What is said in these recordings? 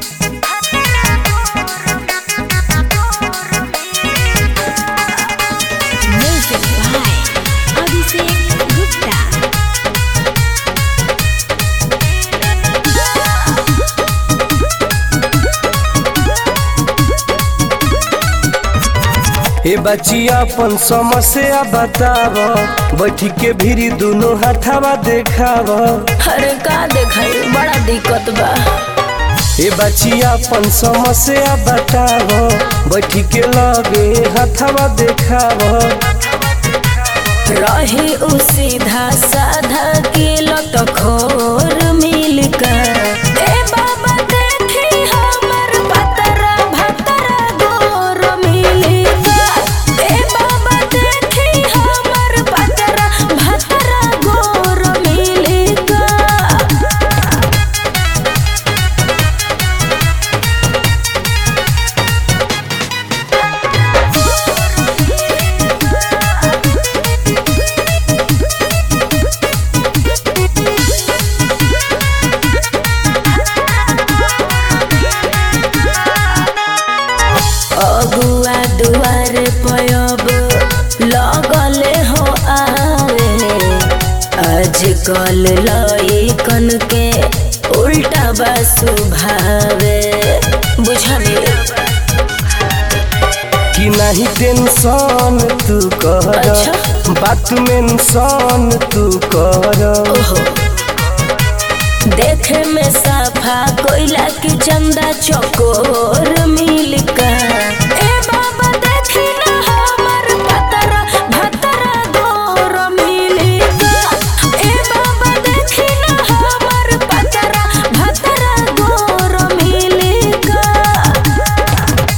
Music by Abhishek Gupta. ए बचिया अपन समस्या बताव बैठी के भीरी दोनों हाथावा देखाव अरे का देखाई बड़ा दिक्कत बा ए बचिया अपन समस्या बताव बैठी के लगे हाथावा देखाव रही उ सीधा साधा के लत खोर मिल कर ए बाबा देखी हमर पतरा भतरा गोर मिल कर ए बाबा देखी हमर पतरा भतरा गोर मिल कर अगुआ दुआर पयब लगले हो आवे आजकल लइकन के उल्टा बा स्वभावे बुझले कि नहीं टेंशन तू कर अच्छा। बात मेंशन तू कर ओहो देखे में साफा कोयला की चंदा चकोर मिल कर ए बाबा देखी ना हमर पतरा भतरा गोर मिल कर ए बाबा देखी ना हमर पतरा भतरा गोर मिल कर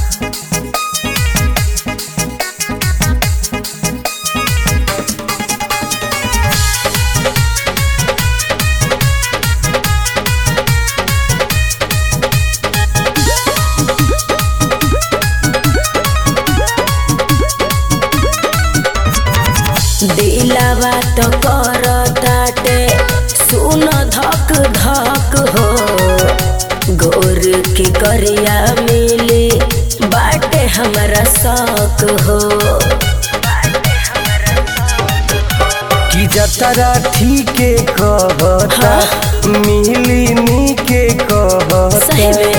दिलावा तो कर ताटे सुन धक धक हो गोर की करिया मिली बाटे हमारा शौक हो कि जतरा ठीके कहता मिली नी के कहता सही में